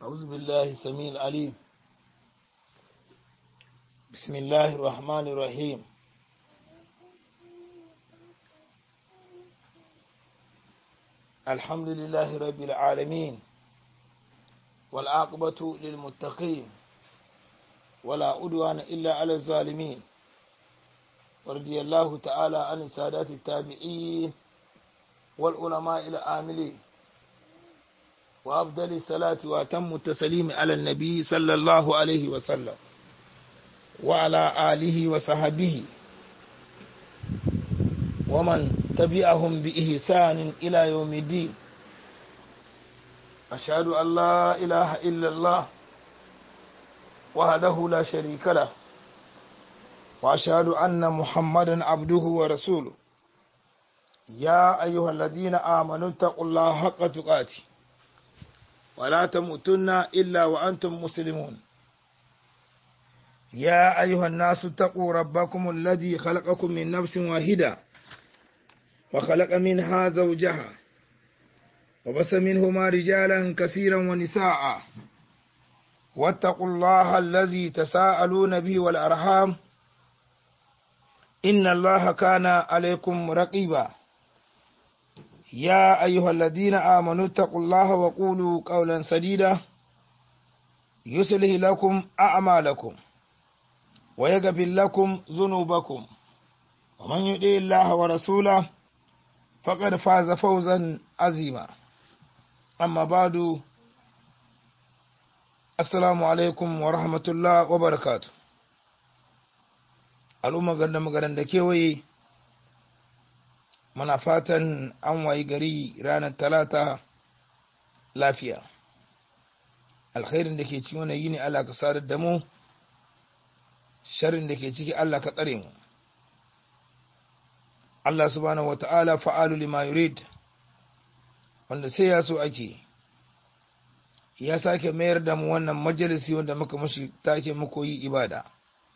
أعوذ بالله السميع العليم بسم الله الرحمن الرحيم الحمد لله رب العالمين والعاقبة للمتقين ولا أدوان إلا على الظالمين ورضي الله تعالى عن السادات التابعين والعلماء العاملين وأفضل الصلاة وأتم التسليم على النبي صلى الله عليه وسلم وعلى آله وصحبه ومن تبعهم بإحسان إلى يوم الدين أشهد أن لا إله إلا الله وحده لا شريك له وأشهد أن محمدا عبده ورسوله يا أيها الذين آمنوا اتقوا الله حق تقاته ولا تموتن إلا وأنتم مسلمون يا أيها الناس اتقوا ربكم الذي خلقكم من نفس واحدة وخلق منها زوجها وبس منهما رجالا كثيرا ونساء واتقوا الله الذي تساءلون به والأرحام إن الله كان عليكم رقيبا يا أيها الذين آمنوا اتقوا الله وقولوا قولا سديدا يصلح لكم أعمالكم ويغفر لكم ذنوبكم ومن يطع الله ورسوله فقد فاز فوزا عظيما أما بعد السلام عليكم ورحمة الله وبركاته al'umma ganda magaran da kewaye muna fatan an wayi gari ranar talata lafiya alkhairin da ke cikin wani yini Allah ka sadar da mu sharrin da ke ciki Allah ka tsare mu Allah subhanahu wata'ala fa'alu lima yurid wanda sai ya so ake ya sake mayar da mu wannan majalisi wanda muka mashi take muku yi ibada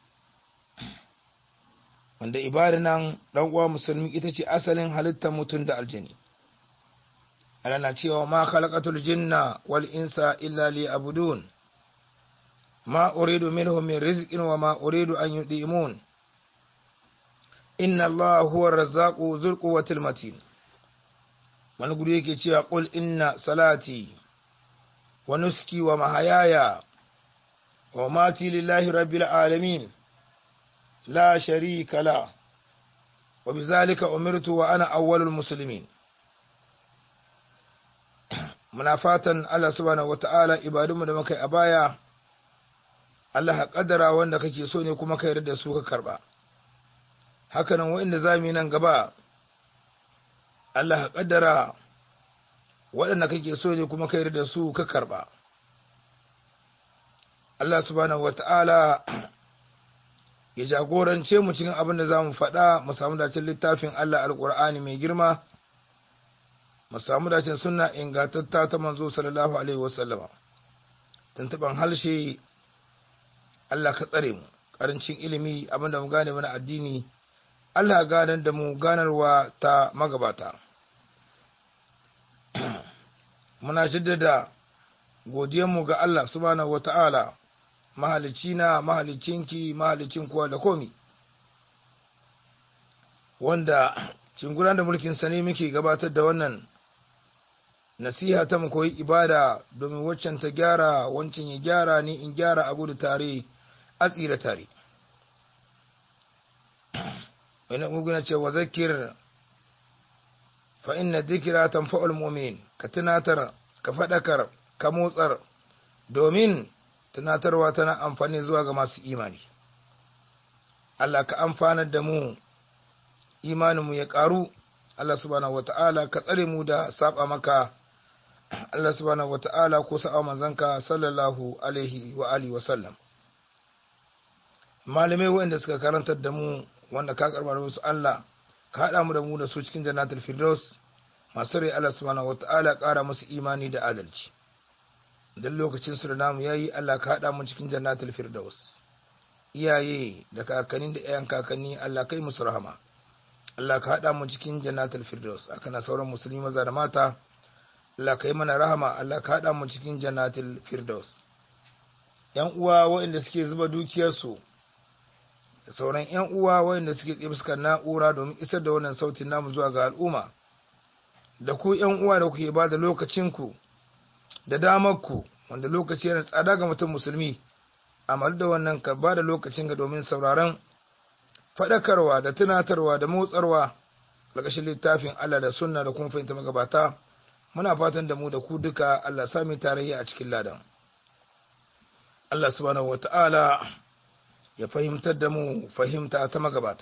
wanda ibada nan dan uwa musulmi ita ce asalin halittar mutum da aljini Allah na cewa ma khalaqatul jinna wal insa illa liya'budun ma uridu minhum min rizqin wa ma uridu an yudimun inna Allah huwa ar-razzaqu dhul quwwatil matin wani guri yake cewa qul inna salati wa nuski wa mahayaya wa mati lillahi rabbil alamin لا شريك له وبذلك أمرت وأنا أول المسلمين muna fatan Allah subhanahu wata'ala ibadunmu da muka yi a baya Allah ka kaddara wanda kake so ne kuma ka yarda da su ka karba hakanan waɗanda za mu yi nan gaba Allah ka kaddara waɗanda kake so ne kuma ka yarda da su ka karba Allah subhanahu wata'ala ya jagorance mu cikin abin da za mu faɗa mu samu dacin littafin Allah alƙur'ani mai girma mu samu dacin suna ingantatta ta manzo sallallahu alaihi wasallama tuntuban halshe Allah ka tsare mu ƙarancin ilimi abin da mu gane mana addini Allah ganar da mu ganarwa ta magabata muna jaddada godiyanmu ga Allah subhanahu wata'ala mahalicci na mahalicinki mahalicin kowa da komi wanda cinguran da mulkin sani muke gabatar da wannan nasiha ta mu koyi ibada domin waccan ta gyara wancan ya gyara ni in gyara a gudu tare a tsira tare wani muguna ce wa zakir fa inna dhikra tanfa'ul mu'min ka tunatar ka fadakar ka motsar domin tunatarwa tana amfani zuwa ga masu imani Allah ka amfanar da mu imaninmu ya ƙaru Allah subhanahu wata'ala ka tsare mu da saba maka Allah subhanahu wata'ala ko sa'a manzanka sallallahu alaihi wa alihi wa sallam malamai waɗanda suka karantar da mu wanda ka karbar musu Allah ka haɗa mu da mu da su cikin jannatul firdaus masu rai Allah subhanahu wata'ala ƙara musu imani da adalci don lokacin su da namu yayi Allah ka haɗa mu cikin jannatul firdaus iyaye da kakanni da ƴaƴan kakanni Allah kai musu rahama Allah ka haɗa mu cikin jannatul firdaus aka na sauran musulmi maza da mata Allah ka yi mana rahama Allah ka haɗa mu cikin jannatul firdaus yan uwa waɗanda suke zuba dukiyarsu da sauran yan uwa waɗanda suke tsibskar na'ura domin isar da wannan sautin namu zuwa ga al'umma da ku yan uwa da kuke ba da lokacinku da damarku wanda lokaci yana tsada ga mutum musulmi amma da wannan ka ba da lokacin ga domin sauraron faɗakarwa da tunatarwa da motsarwa ƙarƙashin littafin Allah da sunna da kuma fahimta magabata muna fatan da mu da ku duka Allah sami tarayya a cikin ladan Allah subhanahu wata'ala ya fahimtar da mu fahimta ta magabata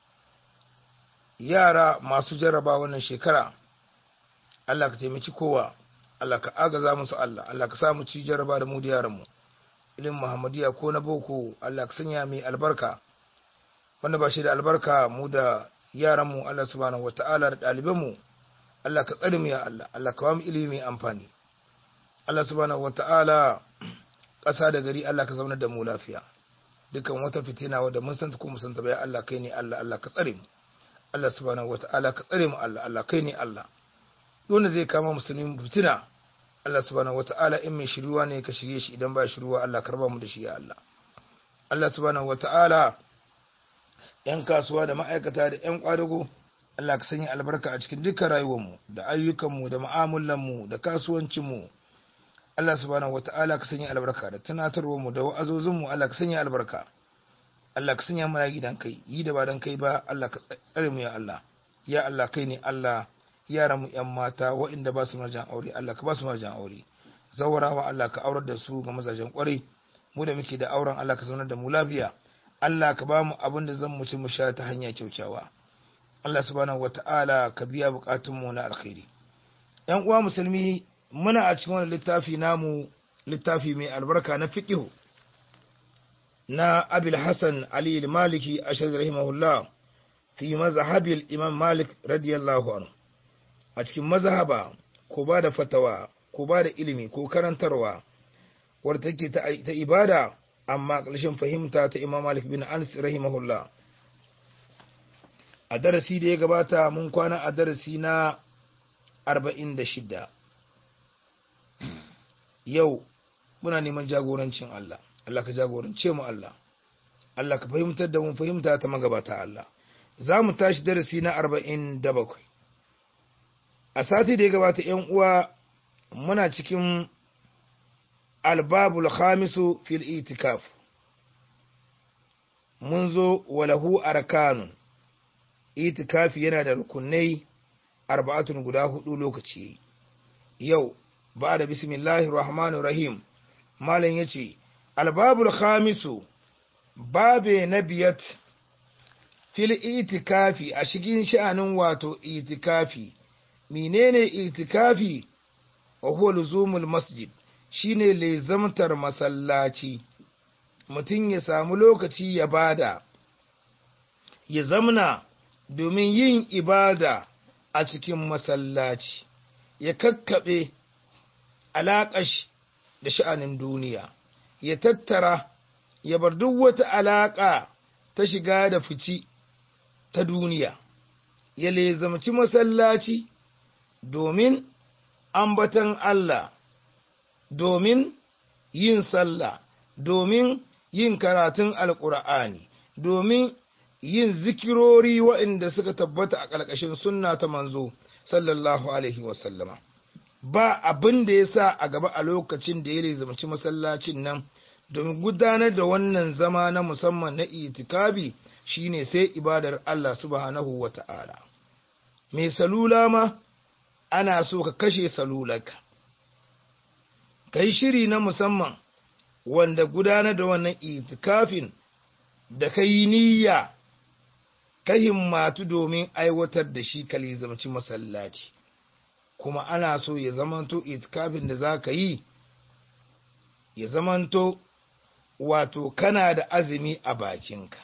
yara masu jarraba wannan shekara Allah ka taimaki kowa Allah ka agaza musu Allah Allah ka samu ci jarraba da mu da yaranmu ilimin Muhammadiyya ko na boko Allah ka sanya mai albarka wanda ba shi da albarka mu da yaranmu Allah subhanahu wata'ala da ɗalibanmu Allah ka tsare mu ya Allah Allah ka mu ilimi mai amfani Allah subhanahu wata'ala ƙasa da gari Allah ka zaunar da mu lafiya dukan wata fitina wadda mun san ta ko mun san ta ba ya Allah kai ne Allah Allah ka tsare mu Allah subhanahu wata'ala ka tsare mu Allah Allah kai ne Allah dole zai kama musulmi fitina Allah subhanahu wata'ala in mai shiruwa ne ka shirye shi idan ba shiruwa Allah ka raba mu da shi ya Allah Allah subhanahu wata'ala yan kasuwa da ma'aikata da yan kwadago Allah ka sanya albarka a cikin dukkan rayuwarmu da ayyukanmu da mu'amalanmu da kasuwancinmu Allah subhanahu wata'ala ka sanya albarka da tunatarwarmu da wa'azozinmu Allah ka sanya albarka Allah ka sanya mana gidan kai yi da ba dan kai ba Allah ka tsare mu ya Allah ya Allah kai ne Allah yaran mu yan mata waɗanda ba su marjan aure Allah ka ba su marjan aure zawarawa Allah ka aurar da su ga mazajen kwarai mu da muke da auren Allah ka zaunar da mu lafiya Allah ka ba mu abin da zan mu ci mu sha ta hanya kyaukyawa Allah subhanahu wata'ala ka biya bukatunmu na alkhairi ‘yan uwa musulmi muna a cikin wani littafi namu littafi mai albarka na fiƙihu na abil hassan ali maliki a rahimahullah fi mazhabil imam malik radiyallahu anhu a cikin mazhaba ko ba da fatawa ko ba da ilimi ko karantarwa wadda take ta ibada amma ƙarshen fahimta ta imam malik bin anas rahimahullah a darasi da ya gabata mun kwana a darasi na arba'in da shida yau muna neman jagorancin Allah Allah ka jagorance mu Allah Allah ka fahimtar da mun fahimta ta magabata Allah za mu tashi darasi na arba'in da bakwai a sati da ya gabata ‘yan uwa muna cikin albabul khamisu fil itikaf mun zo walahu arkanun itikafi yana da rukunai arba'atun guda hudu lokaci yau ba da bismillahir rahmanir rahim malam yace albabul khamisu babe na biyat fil itikafi a shigin sha'anin wato itikafi menene itikafi wa huwa luzumul masjid shine lezamtar masallaci mutum ya samu lokaci ya bada ya zamna domin yin ibada a cikin masallaci ya kakkaɓe alaƙash da sha'anin duniya ya tattara ya bar duk wata alaƙa ta shiga da fici ta duniya ya lezamci masallaci domin ambatan Allah domin yin sallah domin yin karatun alƙur'ani domin yin zikirori waɗanda suka tabbata a ƙarƙashin sunna ta manzo sallallahu alaihi wasallama ba abin da ya sa a gaba a lokacin da ya lizamci masallacin nan domin gudanar da wannan zama na musamman na itikabi shine sai ibadar Allah subhanahu wa ta'ala mai salula ma ana so ka kashe salulaka ka yi shiri na musamman wanda gudanar da wannan itikafin da ka yi niyya ka himmatu domin aiwatar da shi ka lizamci masallaci kuma ana so ya zamanto itikafin da za ka yi ya zamanto wato kana da azumi a bakinka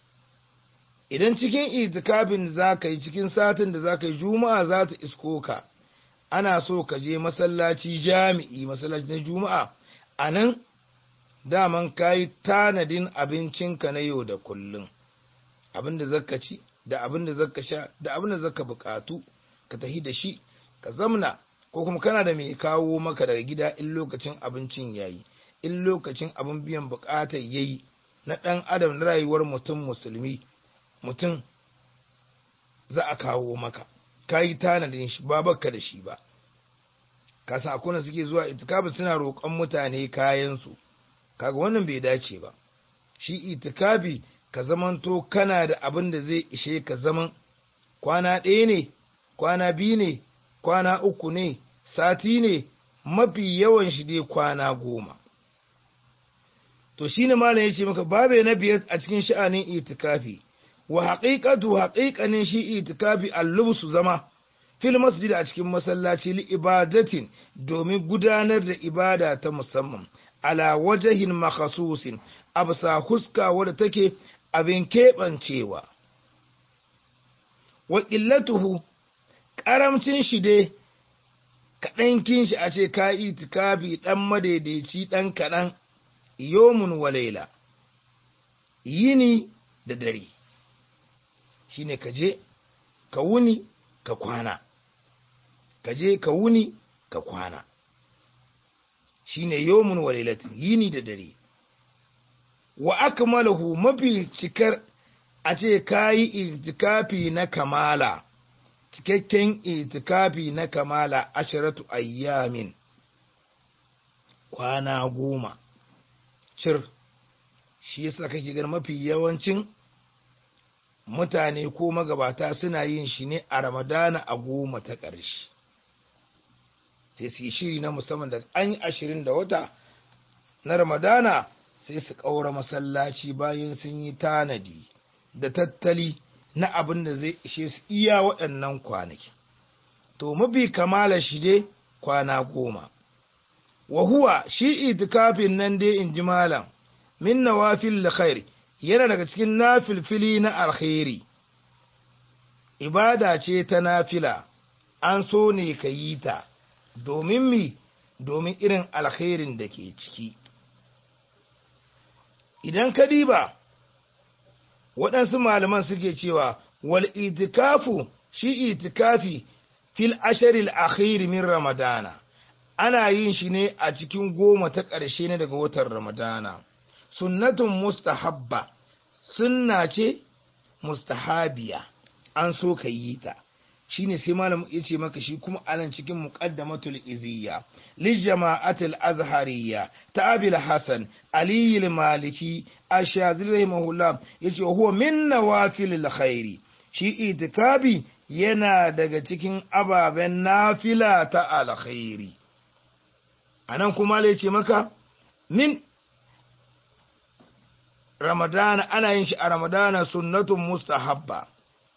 idan cikin itikafin da za ka yi cikin satin da za ka yi juma'a za ta isko ka ana so ka je masallaci jami'i masallaci na juma'a a nan daman ka yi tanadin abincinka na yau da kullum abin da zaka ci da abin da zaka sha da abin da zaka bukatu ka tahi da shi ka zamna ko kuma kana da mai kawo maka daga gida in lokacin abincin yayi in lokacin abin biyan bukatar yayi na ɗan adam na rayuwar mutum musulmi mutum za a kawo maka ka yi tanadin shi ba baka da shi ba kasan akwai suke zuwa itikafi suna roƙon mutane kayansu kaga wannan bai dace ba shi itikafi ka zamanto kana da abin da zai ishe ka zaman kwana ɗaya ne kwana biyu ne kwana uku ne sati ne mafi yawan shi dai kwana goma to shi ne malam ya ce maka babe na biyar a cikin sha'anin itikafi wa haƙiƙatu haƙiƙanin shi itikafi allubsu zama fil masjid a cikin masallaci li ibadatin domin gudanar da ibada ta musamman ala wajahin makhasusin absa huska wadda take abin keɓancewa wa illatuhu ƙaramcin shi dai kaɗankin shi a ce ka itikafi ɗan madaidaici ɗan kaɗan yomun walaila yini da dare shine ka je ka wuni ka kwana ka je ka wuni ka kwana shine yomun walailatin yini da dare wa akmalahu mafi cikar a ce kayi itikafi na kamala cikakken itikafi na kamala asharatu ayyamin kwana goma cir shi yasa kake ganin mafi yawancin mutane ko magabata suna yin shi ne a ramadana a goma ta ƙarshe sai su yi shiri na musamman da an yi ashirin da wata na ramadana sai su ƙaura masallaci bayan sun yi tanadi da tattali na abin da zai ishe su iya waɗannan kwanaki to mafi kamala shi dai kwana goma wa huwa shi itikafin nan dai in ji malam min nawafil khair yana daga cikin nafilfili na alkhairi ibada ce ta nafila an so ne ka yi ta domin mi domin irin alkhairin da ke ciki idan ka diba waɗansu malaman suke cewa wal itikafu shi itikafi fil asharil akhir min ramadana ana yin shi ne a cikin goma ta ƙarshe ne daga watan ramadana sunnatun mustahabba sunna ce mustahabiya an so ka yi ta shine sai malam ya ce maka shi kuma anan cikin muqaddamatul iziyya li jama'atul azhariyya ta abil hasan ali al maliki ashazili rahimahullah yace huwa min nawafil khairi shi itikabi yana daga cikin ababen nafila ta alkhairi anan kuma ya ce maka min ramadana ana yin shi a ramadana sunnatun mustahabba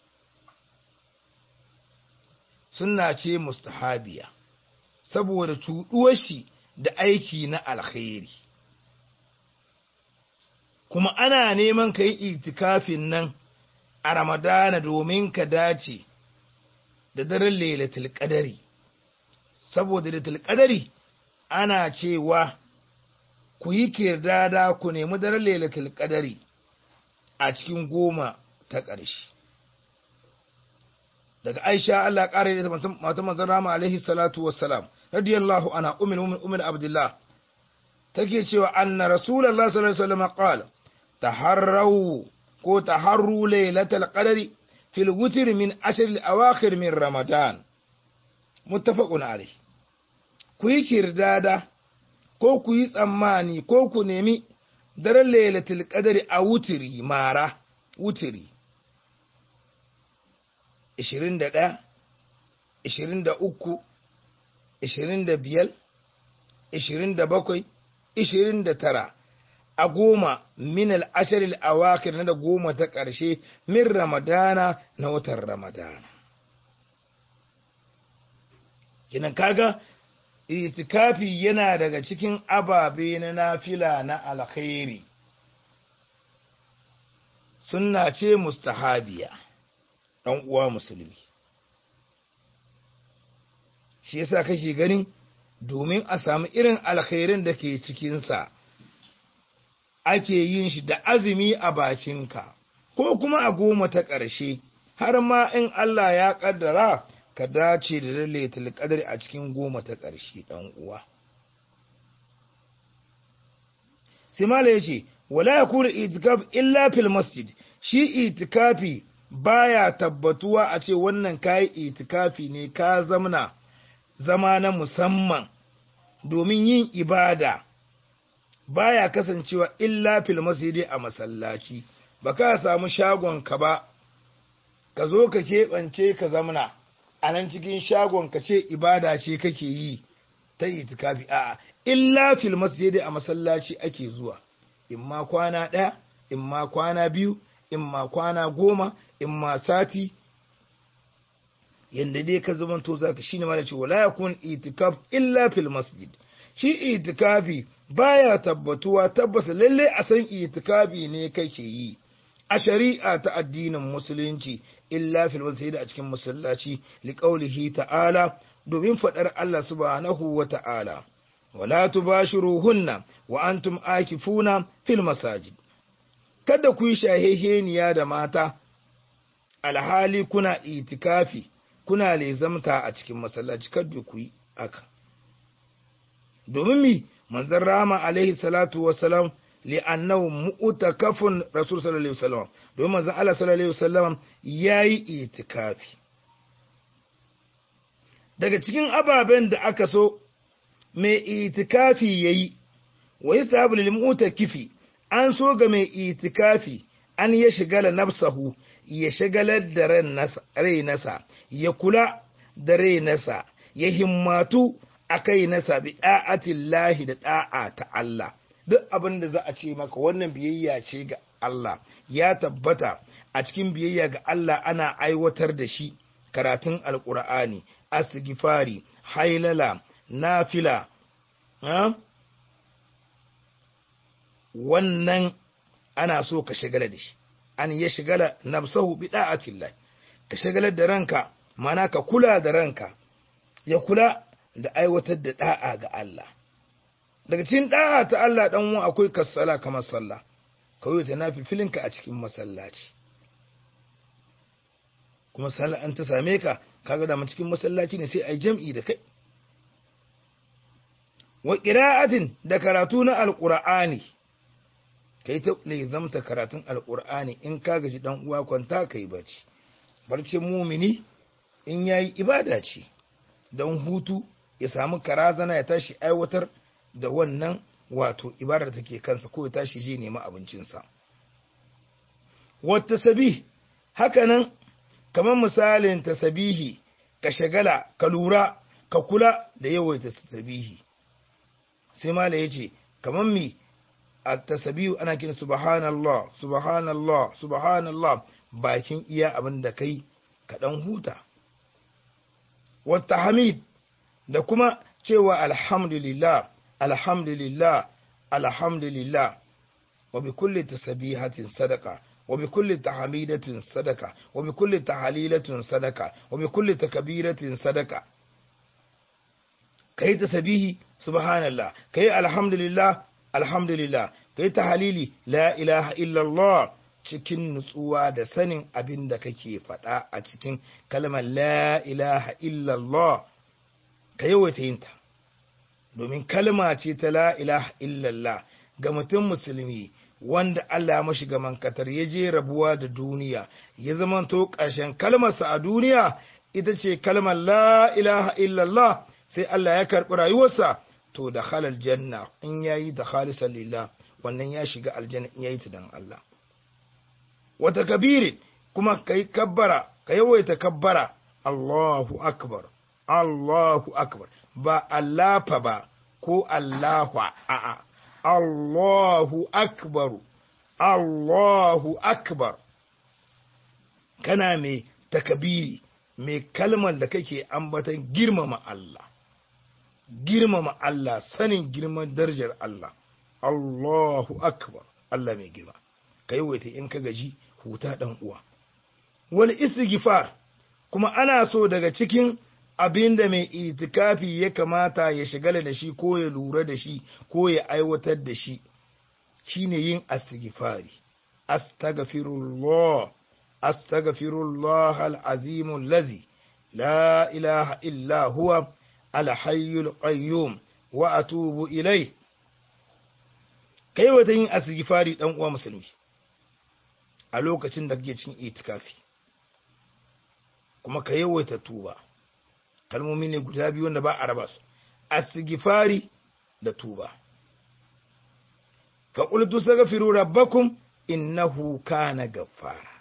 sunna ce mustahabiya saboda cuɗuwar shi da aiki na alkhairi kuma ana neman ka yi itikafin nan a ramadana domin ka dace da daren lailatul qadari saboda lailatul qadari ana cewa ku yi kirdada ku nemi daren lailatul qadari a cikin goma ta ƙarshe daga Aisha Allah ƙara da mata manzon Rama alaihi salatu wassalam radiyallahu anha ummul mu'min ummul abdullah take cewa anna rasulullah sallallahu alaihi wasallam qala taharru ko taharru lailatul qadri fil witr min ashr al awakhir min ramadan muttafaqun alaihi ku yi kirdada ko ku yi tsammani ko ku nemi daren lailatul qadri a wutiri mara wutiri 21 23 25 27 29 a goma min al'asharil awakir na da goma ta ƙarshe min ramadana na watan ramadana kinan kaga itikafi yana daga cikin ababe na nafila na alkhairi sunna ce mustahabiya ɗan uwa musulmi shi yasa kake ganin domin a samu irin alkhairin da ke cikinsa ake yin shi da azumi a bacinka ko kuma a goma ta ƙarshe har ma in Allah ya ƙaddara ka dace da lailatul qadri a cikin goma ta ƙarshe dan uwa sai mala yace wala yakunu itikaf illa fil masjid shi itikafi baya tabbatuwa a ce wannan kayi itikafi ne ka zamna zama na musamman domin yin ibada baya kasancewa illa fil masjidi a masallaci ba ka samu shagon ka ba ka zo ka keɓance ka zamna a nan cikin shagon ka ce ibada ce kake yi ta itikafi a'a illa fil masjidi a masallaci ake zuwa in ma kwana ɗaya in ma kwana biyu in ma kwana goma in ma sati yanda dai ka zamanto zaka shine ma da ce wala yakun itikaf illa fil masjid shi itikafi baya tabbatuwa tabbas lalle a san itikafi ne kake yi a shari'a ta addinin musulunci illa fil masjid a cikin masallaci liqaulihi ta'ala domin fadar Allah subhanahu wa ta'ala wala tubashiruhunna wa antum akifuna fil masajid kada ku yi shaheheniya da mata alhali kuna itikafi kuna lezamta a cikin masallaci kada ku yi aka domin mi manzon rama alaihi salatu wassalam li'annahu mu'takafun rasul sallallahu alaihi wasallam domin manzon Allah sallallahu alaihi wasallam yayi itikafi daga cikin ababen da aka so mai itikafi yayi wa yastahabu lil mu'takifi an so ga mai itikafi an ya shigala nafsahu ya shagalar da rai nasa ya kula da rai nasa ya himmatu a kai nasa bi da'atillahi da da'a ta Allah duk abin da za a ce maka wannan biyayya ce ga Allah ya tabbata a cikin biyayya ga Allah ana aiwatar da shi karatun alkur'ani astighfari hailala nafila wannan ana so ka shagala da shi an ya shigala nafsahu bi da'atillah ka shagalar da ranka mana ka kula da ranka ya kula da aiwatar da da'a ga Allah daga cikin da'a ta Allah dan uwa akwai kasala kamar sallah kawai ta nafi filinka a cikin masallaci kuma sallah an ta same ka kaga da cikin masallaci ne sai ai jam'i da kai wa qira'atin da karatu na alqur'ani kai ta zamta karatun alqur'ani in ka gaji dan uwa kwanta kai barci barcin mumini in yayi ibada ce don hutu ya samu karazana ya tashi aiwatar da wannan wato ibadar take kansa ko ya tashi je nema abincinsa wata sabi hakanan kamar misalin tasabihi ka shagala ka lura ka kula da yawaita tasabihi sai mala ya ce kamar mi a tasabihu ana kira subhanallah subhanallah subhanallah bakin iya abin da kai ka dan huta wata hamid da kuma cewa alhamdulillah alhamdulillah alhamdulillah wa bi kulli tasbihatin sadaqa wa bi kulli tahmidatin sadaqa wa bi kulli tahlilatin sadaqa wa bi kulli takbiratin sadaqa kai tasbihi subhanallah kai alhamdulillah alhamdulillah kai tahlili la ilaha illallah cikin nutsuwa da sanin abin da kake faɗa a cikin kalmar la ilaha illallah ka yawaita yinta domin kalma ce ta la ilaha illallah ga mutum musulmi wanda Allah ya mashi gaman katar ya je rabuwa da duniya ya zamanto ƙarshen kalmarsa a duniya ita ce kalmar la ilaha illallah sai Allah ya karɓi rayuwarsa to da halal janna in yayi da khalisan lillah wannan ya shiga aljanna in yayi ta dan Allah wata kabirin kuma kai kabbara ka yawaita kabbara Allahu akbar Allahu akbar ba Allafa ba ko Allahu a'a Allahu akbar Allahu akbar kana mai takabiri mai kalmar da kake ambatan girmama Allah girmama Allah sanin girman darajar Allah Allahu akbar Allah mai girma ka yawaita in ka gaji huta dan uwa wal istighfar kuma ana so daga cikin abin da mai itikafi ya kamata ya shigala da shi ko ya lura da shi ko ya aiwatar da shi shine yin astighfari astaghfirullah astaghfirullah alazim allazi la ilaha illa huwa alhayyul qayyum wa atubu ilai kai wata yin asigifari dan uwa musulmi a lokacin da kake cikin itikafi kuma ka yawaita tuba kalmomi ne guda biyu wanda ba a raba su asigifari da tuba fa qultu astaghfiru rabbakum innahu kana gaffara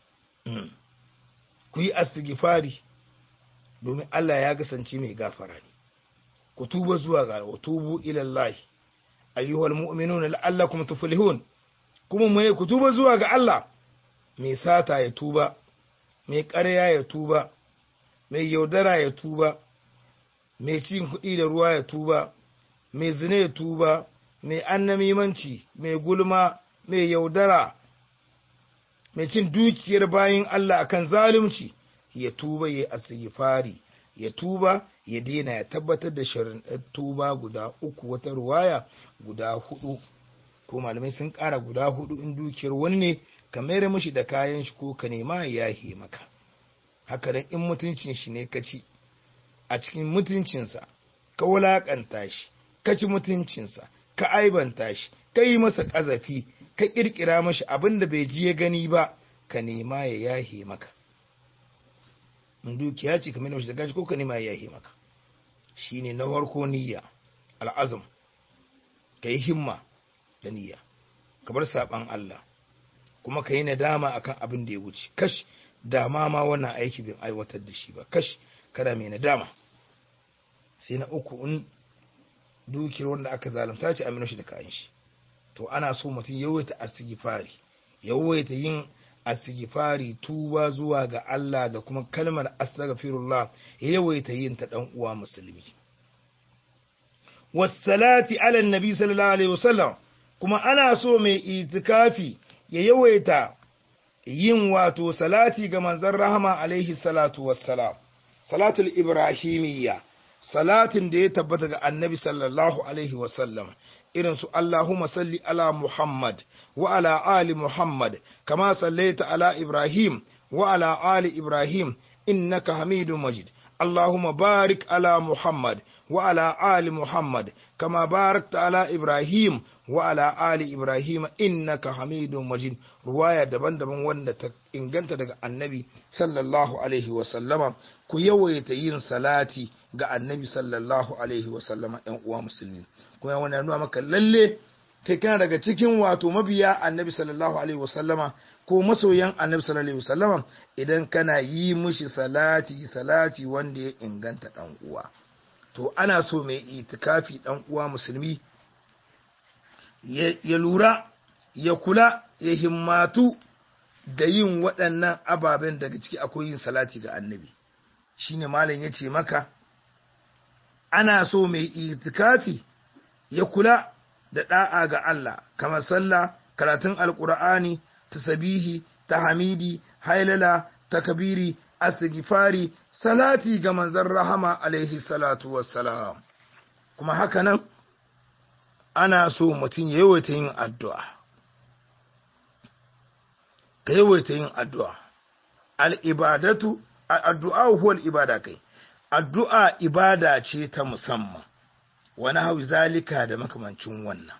ku yi asigifari domin Allah ya kasance mai gafara ne ku tuba zuwa ga wa tubu ila Allah ayyuhal mu'minuna la'allakum tuflihun kuma mai ku tuba zuwa ga Allah mai sata ya tuba mai ƙarya ya tuba mai yaudara ya tuba mai cin kuɗi da ruwa ya tuba mai zina ya tuba mai annamimanci mai gulma mai yaudara mai cin dukiyar bayin Allah akan zalunci ya tuba ya asigifari ya tuba ya daina ya tabbatar da shirin tuba guda uku wata ruwaya guda hudu ko malamai sun kara guda hudu in dukiyar wani ne ka mayar mishi da kayan shi ko ka nema ya yahe maka haka nan in mutuncin shi ne ka ci a cikin mutuncinsa ka wulakanta shi ka ci mutuncinsa ka aibanta shi ka yi masa ƙazafi ka ƙirƙira mashi abin da bai ji ya gani ba ka nema ya yahe maka in dukiya ce ka mai mashi da gashi ko ka nema ya yahe maka shine na farko niyya al'azam ka yi himma da niyya ka bar saɓan Allah kuma ka yi nadama akan abin da ya wuce kash dama ma wannan aiki bin aiwatar da shi ba kash kada mai nadama sai na uku in dukiyar wanda aka zalunta ce amina shi da kayan shi to ana so mutum yawaita asigifari yawaita yin asigifari tuba zuwa ga Allah da kuma kalmar astaghfirullah yawaita yin ta dan uwa musulmi wassalati ala nabi sallallahu alaihi wasallam kuma ana so mai itikafi ya yawaita yin wato salati ga manzon rahama alaihi salatu wassalam salatul ibrahimiyya salatin da ya tabbata ga annabi sallallahu alaihi wasallam irin su Allahumma salli ala Muhammad wa ala ali Muhammad kama sallaita ala Ibrahim wa ala ali Ibrahim innaka Hamidum Majid Allahumma barik ala Muhammad wa ala ali Muhammad kama barakta ala Ibrahim wa ala ali Ibrahim innaka Hamidum Majid ruwaya daban-daban wanda ta inganta daga annabi sallallahu alaihi wa sallama ku yawaita yin salati ga annabi sallallahu alaihi wasallama ‘yan uwa musulmi kuma wani nuna maka lalle kai kana daga cikin wato mabiya annabi sallallahu alaihi wasallama ko masoyan annabi sallallahu alaihi wasallama idan kana yi mushi salati salati wanda ya inganta ɗan uwa to ana so mai itikafi ɗan uwa musulmi ya lura ya kula ya himmatu da yin waɗannan ababen daga ciki akwai yin salati ga annabi shine malam ya ce maka ana so mai itikafi ya kula da da'a ga Allah kamar sallah karatun alkur'ani tasabihi tahmidi hailala takbiri astighfari salati ga manzon rahama alaihi salatu wassalam kuma haka nan ana so mutum ya yawaita yin addu'a ka yawaita yin addu'a al-ibadatu addu'a huwa al-ibada kai addu'a ibada ce ta musamman wani hau zalika da makamancin wannan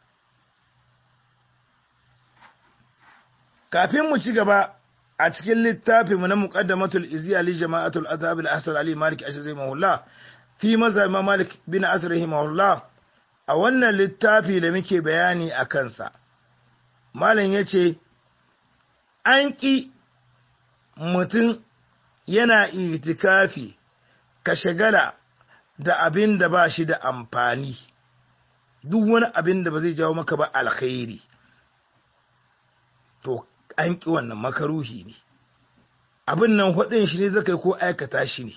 kafin mu ci gaba a cikin littafinmu na muqaddamatul iziya li jama'atul azhab al-asr ali malik ashari mahullah fi mazhab malik bin asr mahullah a wannan littafi da muke bayani a kansa malam yace an ki mutum yana itikafi ka shagala da abin da ba shi da amfani duk wani abin da ba zai jawo maka ba alkhairi to an ƙi wannan makaruhi ne abin nan hudun shi ne zaka ko aikata shi ne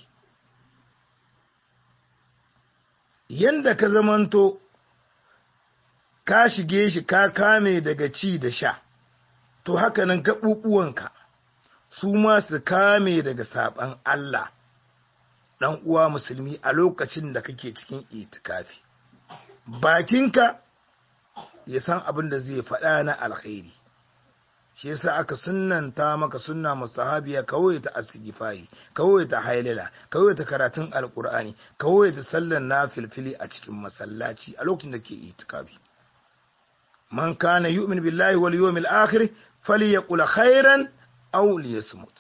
yanda ka zamanto ka shige shi ka kame daga ci da sha to haka nan gaɓuɓuwanka su ma su kame daga saɓan Allah ɗan uwa musulmi a lokacin da kake cikin itikafi bakinka ya san abin da zai faɗa na alkhairi shi yasa aka sunnanta maka sunna mustahabiya kawai ta astighfari kawai ta hailala kawai ta karatun alqur'ani kawai ta sallar nafilfili a cikin masallaci a lokacin da ke itikafi man kana yu'min billahi wal yawmil akhir falyaqul khairan aw liyasmut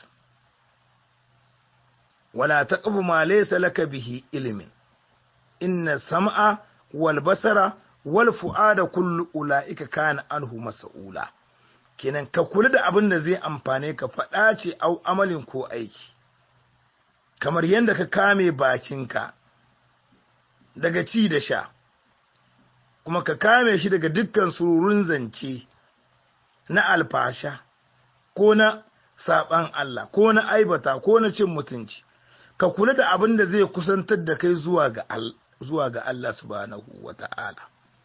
wala taqfu ma laysa laka bihi ilmin inna sam'a wal basara wal fu'ada kullu ulaika kana anhu mas'ula kenan ka kula da abin da zai amfane ka faɗa ce au amalin ko aiki kamar yadda ka kame bakinka daga ci da sha kuma ka kame shi daga dukkan sururun zance na alfasha ko na saɓan Allah ko na aibata ko na cin mutunci ka kula da abin da zai kusantar da kai zuwa ga zuwa ga Allah subhanahu wata'ala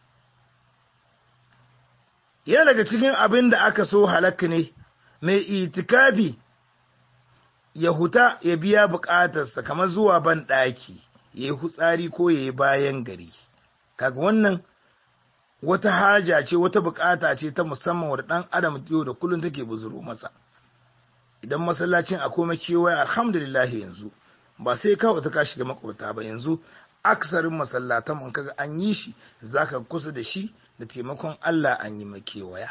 yana daga cikin abin da aka so halakka ne mai itikafi ya huta ya biya bukatarsa kamar zuwa ban ɗaki ya yi hutsari ko ya yi bayan gari kaga wannan wata haja ce wata bukata ce ta musamman wadda ɗan adam yau da kullum take buzuru masa idan masallacin a koma kewaye alhamdulillah yanzu ba sai kawo ta ka shiga makwabta ba yanzu aksarin masallatan in kaga an yi shi zaka kusa da shi da taimakon Allah an yi makewaya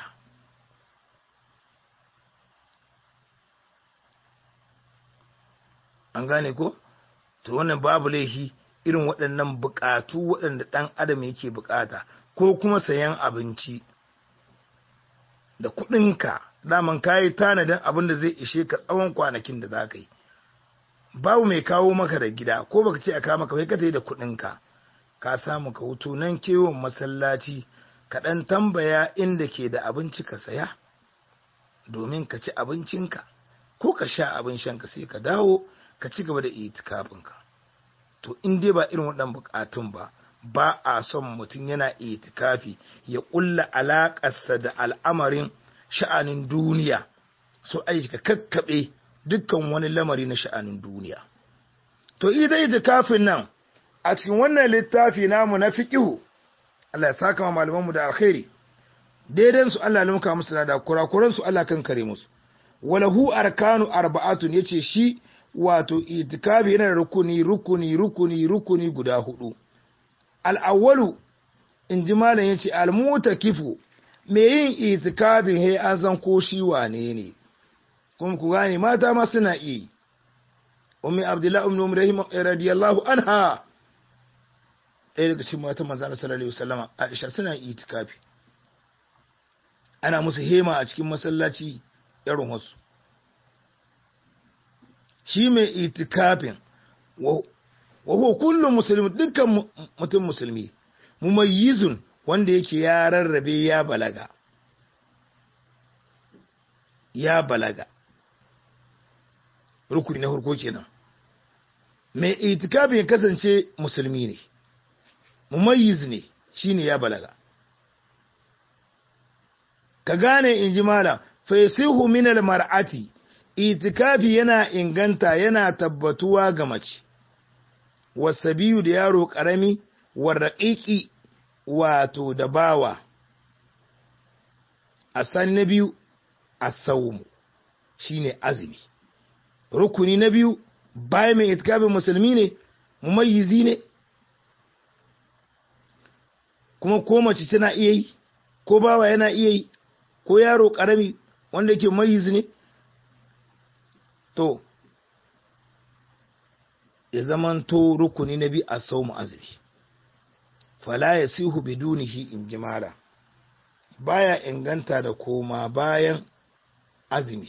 an gane ko to wannan babu laifi irin waɗannan buƙatu waɗanda ɗan adam yake buƙata ko kuma sayan abinci da kuɗinka daman kayi tanadin abin da zai ishe ka tsawon kwanakin da za ka yi babu mai kawo maka da gida ko baka ce a kawo maka kai ka da kuɗinka ka samu ka hutu nan kewon masallaci ka ɗan tambaya inda ke da abinci ka saya domin ka ci abincinka ko ka sha abin shanka sai ka dawo ka ci gaba da itikafinka to in dai ba irin waɗannan buƙatun ba ba a son mutum yana itikafi ya ƙulla alaƙarsa da al'amarin sha'anin duniya so aika kakkaɓe dukkan wani lamari na sha'anin duniya to ita itikafin nan a cikin wannan littafi namu na fiqihu Allah ya saka malamanmu da alkhairi daidan su Allah lumka musu da kurakuran su Allah kan kare musu walahu arkanu arba'atun yace shi wato itikafi yana da rukuni rukuni rukuni rukuni guda hudu al-awwalu in ji malam yace al-mutakifu me yin itikafin he an san ko shi wane ne kuma ku gane mata ma suna iya ummi abdullahi ibn umar radiyallahu anha ɗaya daga cikin matan manzo Allah sallallahu alaihi wasallam Aisha suna itikafi ana musu hema a cikin masallaci irin wasu shi mai itikafin wa huwa kullu muslim dukkan mutum musulmi mumayyizun wanda yake ya rarrabe ya balaga ya balaga rukuni na farko kenan mai itikafin ya kasance musulmi ne mumayyiz ne shine ya balaga ka gane in ji mala faisihu min mar'ati itikafi yana inganta yana tabbatuwa ga mace wasabiyu da yaro karami warraƙiƙi wato da bawa a sani na biyu a saumu shine azumi rukuni na biyu bayan mai itikafin musulmi ne mumayyizi ne kuma ko mace tana iya yi ko bawa yana iya yi ko yaro karami wanda yake mayiz ne to ya zamanto rukuni na biyu a saumu azumi fala ya sihu bidunihi in jimala baya inganta da koma bayan azumi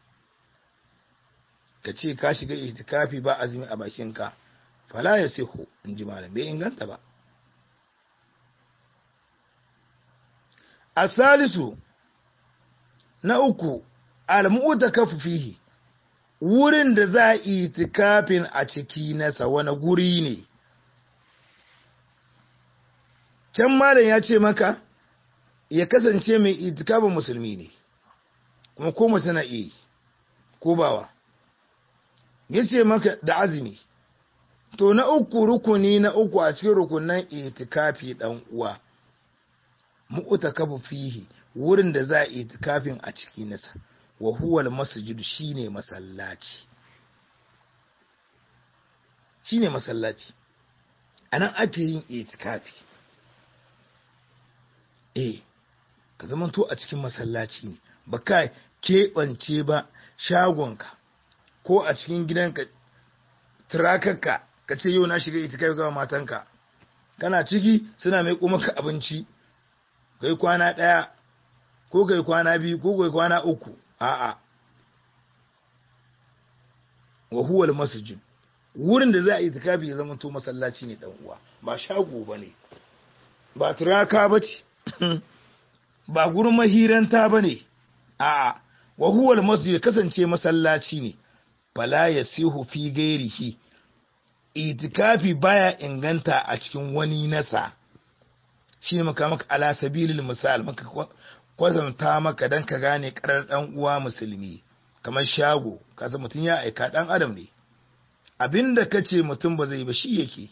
ka ce ka shiga itikafi ba azumi a bakinka fala ya sihu in jimala bai inganta ba a salisu na uku almu'takafu fihi wurin da za a itikafin a ciki nasa wani guri ne can malam ya ce maka ya kasance mai itikafin musulmi ne kuma ko mace na iya ko bawa ya ce maka da azumi to na uku rukuni na uku a cikin rukunan itikafi dan uwa mu'takafu fihi wurin da za a itikafin a ciki nasa wa huwal masjid shine masallaci shine masallaci anan ake yin itikafi eh ka zamanto a cikin masallaci ne ba ka keɓance ba shagonka ko a cikin gidanka turakarka ka ce yau na shiga itikafi ga matanka kana ciki suna mai maka abinci kai kwana ɗaya ko kai kwana biyu ko kai kwana uku a'a wa huwal masjid wurin da za a yi itikafi ya zama to masallaci ne dan uwa ba shago bane ba turaka bace ba gurin mahiranta bane a'a wa huwal masjid kasance masallaci ne fala yasihu fi gairihi itikafi baya inganta a cikin wani nasa shi ne maka maka ala sabilil misal maka kwazanta maka dan ka gane karar dan uwa musulmi kamar shago kasa mutum ya aika dan adam ne abinda kace mutum ba zai ba shi yake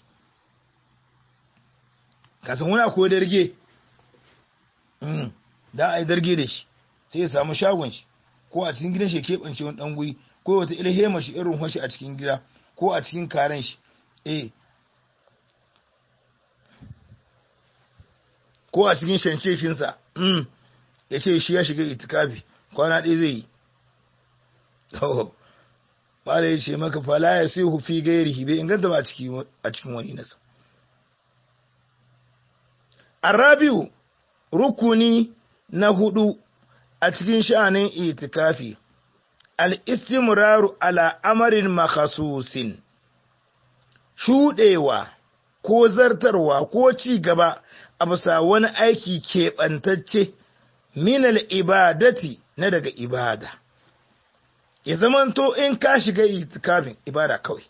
kasan wani akwai darge mm dan ai darge da shi sai ya samu shagon shi ko a cikin gidan shi keɓance wani dan guri ko wata ilhema shi irin hoshi a cikin gida ko a cikin karen shi eh ko a cikin shancefinsa mm ya ce shi ya shiga itikafi kwana ɗaya zai yi bala ya ce maka fala ya sai hufi gairihi bai inganta ba a cikin wani nasa arabiu rukuni na hudu a cikin sha'anin itikafi al-istimraru ala amarin makasusin shuɗewa ko zartarwa ko ci gaba a bisa wani aiki keɓantacce minal ibadati na daga ibada ya zamanto in ka shiga itikafin ibada kawai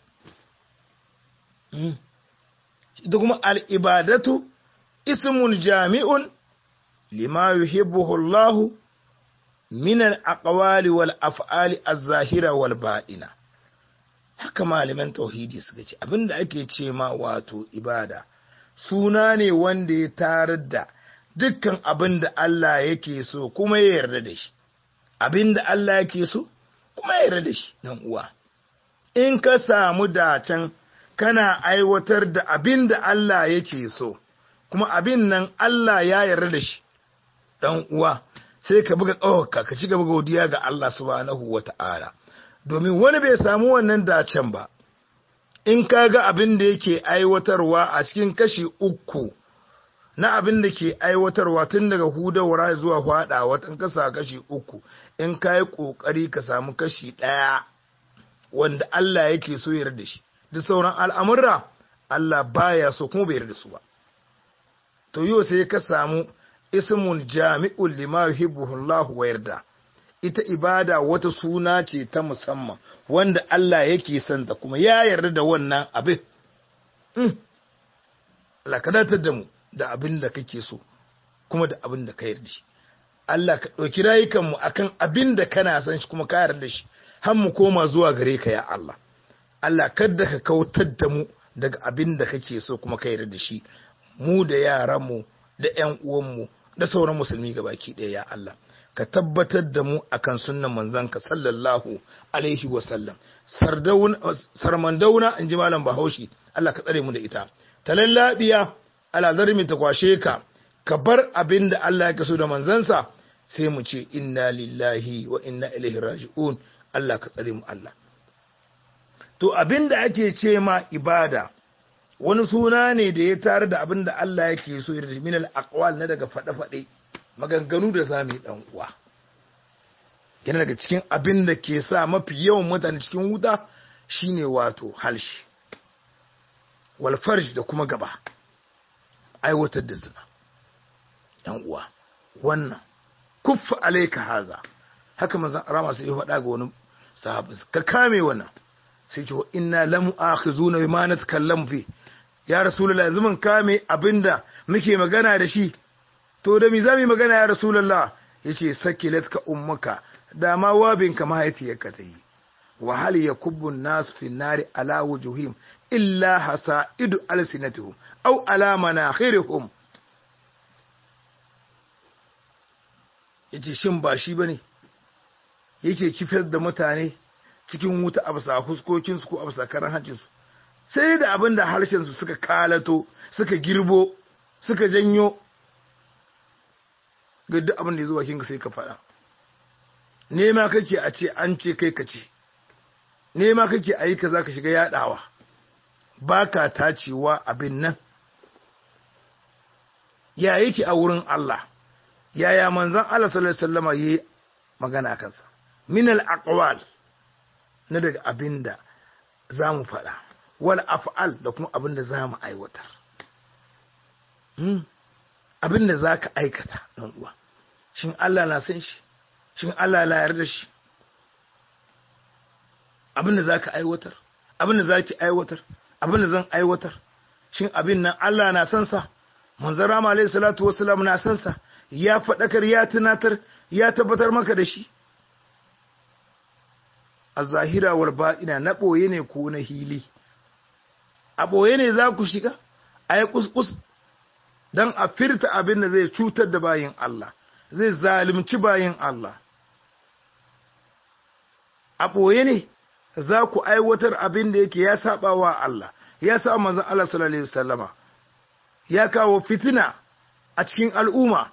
da kuma al'ibadatu ismun jami'un lima yuhibbuhu Allah min al-aqwali wal af'ali az-zahira wal baɗina haka malaman tauhidi suka ce abinda ake ce ma wato ibada suna ne wanda ya tarar da dukkan abin da Allah yake so kuma ya yarda da shi abin da Allah yake so kuma ya yarda da shi dan uwa in ka samu dacen kana aiwatar da abin da Allah yake so kuma abin nan Allah ya yarda da shi dan uwa sai ka buga tsawaka ka ci gaba godiya ga Allah subhanahu wata'ala domin wani bai samu wannan dacen ba in ka ga abin da yake aiwatarwa a cikin kashi uku na abin da ke aiwatarwa tun daga hudawar zuwa fada watan kasa kashi uku in ka yi ƙoƙari ka samu kashi ɗaya wanda Allah yake so yarda da shi duk sauran al'amurra Allah baya so kuma bai yarda su ba to yau sai ka samu ismun jami'ul lima yuhibbuhu Allah wa yarda ita ibada wata suna ce ta musamman wanda Allah yake son ta kuma ya yarda da wannan abin Allah ka datar da mu da abin da kake so kuma da abin da ka yarda shi Allah ka ɗauki rayukanmu akan abin da kana son shi kuma ka yarda shi har mu koma zuwa gare ka ya Allah Allah kada ka kautar da mu daga abin da kake so kuma ka yarda da shi mu da yaranmu da ƴan uwanmu da sauran musulmi gabaki ɗaya ya Allah ka tabbatar da mu akan sunnan manzanka sallallahu alaihi wa sallam sarmandauna in ji malam bahaushe Allah ka tsare mu da ita talallabiya ala zarmi ta kwashe ka ka bar abin da Allah ya so da manzansa sai mu ce inna lillahi wa inna ilaihi raji'un Allah ka tsare mu Allah to abin da ake ce ma ibada wani suna ne da ya tare da abin da Allah yake so da min al-aqwal na daga fade-fade maganganu da sami dan uwa yana daga cikin abin da ke sa mafi yawan mutane cikin wuta shine wato halshi wal farj da kuma gaba aiwatar da zina yan uwa wannan kuffa alayka haza haka manzon rama sai ya faɗa ga wani sahabin ka kame wannan sai ce inna lam akhizuna bima natakallamu fi ya rasulullahi yanzu mun kame abinda muke magana da shi to da mi zamu magana ya rasulullah yace sakilatka ummuka da ma wabinka mahaifiyarka ta yi wa hal yakubbu an-nas fi an-nari ala wujuhim illa hasaidu alsinatuhum aw ala manakhirihim yace shin ba shi bane yake kifar da mutane cikin wuta a bisa huskokinsu ko a bisa karan hancinsu sai da abin da harshensu suka kalato suka girbo suka janyo ga duk abin da ya zo bakinka sai ka faɗa nema kake a ce an ce kai ka ce nema kake a yi ka za ka shiga yaɗawa ba ka tacewa abin nan ya yake a wurin Allah yaya manzan Allah sallallahu alaihi wasallama yayi magana a kansa min al aqwal na daga abin da za mu faɗa wal af'al da kuma abin da za mu aiwatar abin da za ka aikata ɗan uwa shin Allah na san shi shin Allah na yarda shi abin da za ka aiwatar abin da za ki aiwatar abin da zan aiwatar shin abin nan Allah na san sa manzon rama alaihi salatu wassalam na san sa ya faɗakar ya tunatar ya tabbatar maka da shi a zahira wal baɗina na ɓoye ne ko na hili a ɓoye ne za ku shiga a yi kuskus don a firta abin da zai cutar da bayin Allah zai zalimci bayin Allah a ɓoye ne za ku aiwatar abin da yake ya saba wa Allah ya sa manzon Allah sallallahu alaihi wasallama ya kawo fitina a cikin al'umma